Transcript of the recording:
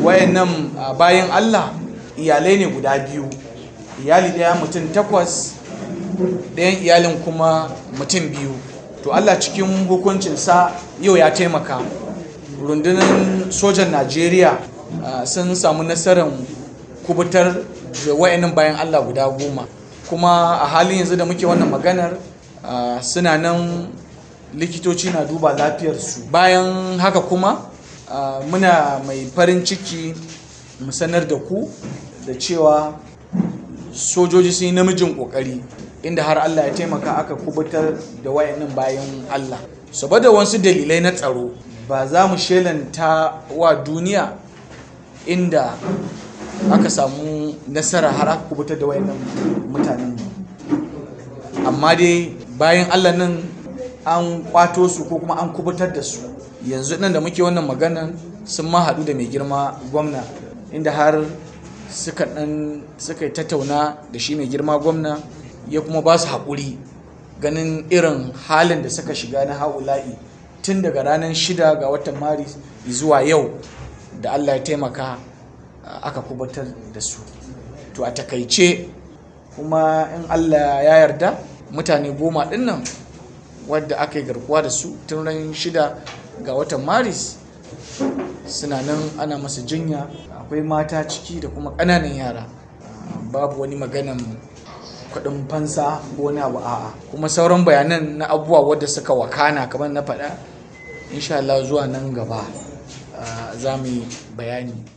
wayannan bayan Allah iyalai ne guda biyu iyali ɗaya mutum takwas ɗayan iyalin kuma mutum biyu to Allah cikin hukuncinsa yau ya taimaka rundunar sojan Najeriya sun samu nasarar kubutar da wayannan bayan Allah guda goma kuma a halin yanzu da muke wannan maganar suna nan likitoci na duba lafiyarsu bayan haka kuma muna mai farin ciki mu sanar da ku da cewa sojoji sun yi namijin kokari inda har Allah ya taimaka aka kubutar da wayannan bayan Allah saboda wasu dalilai na tsaro ba za mu shelanta wa duniya inda aka samu nasara har aka kubutar da wayannan mutanen amma dai bayan Allah nan an kwato su ko kuma an kubutar da su yanzu nan da muke wannan maganan sun ma haɗu da mai girma gwamna inda har suka ɗan suka tattauna da shi mai girma gwamna ya kuma ba su haƙuri ganin irin halin da suka shiga na haula'i tun daga ranar shida ga watan maris zuwa yau da allah ya taimaka aka kubutar da su to a takaice kuma in allah ya yarda mutane goma ɗin nan wadda aka yi garkuwa da su tun ran shida ga watan maris suna nan ana masa jinya akwai mata ciki da kuma ƙananan yara babu wani maganan kuɗin fansa ko wani abu a'a kuma sauran bayanan na abubuwa wadda suka wakana kamar na faɗa insha Allah zuwa nan gaba za mu yi bayani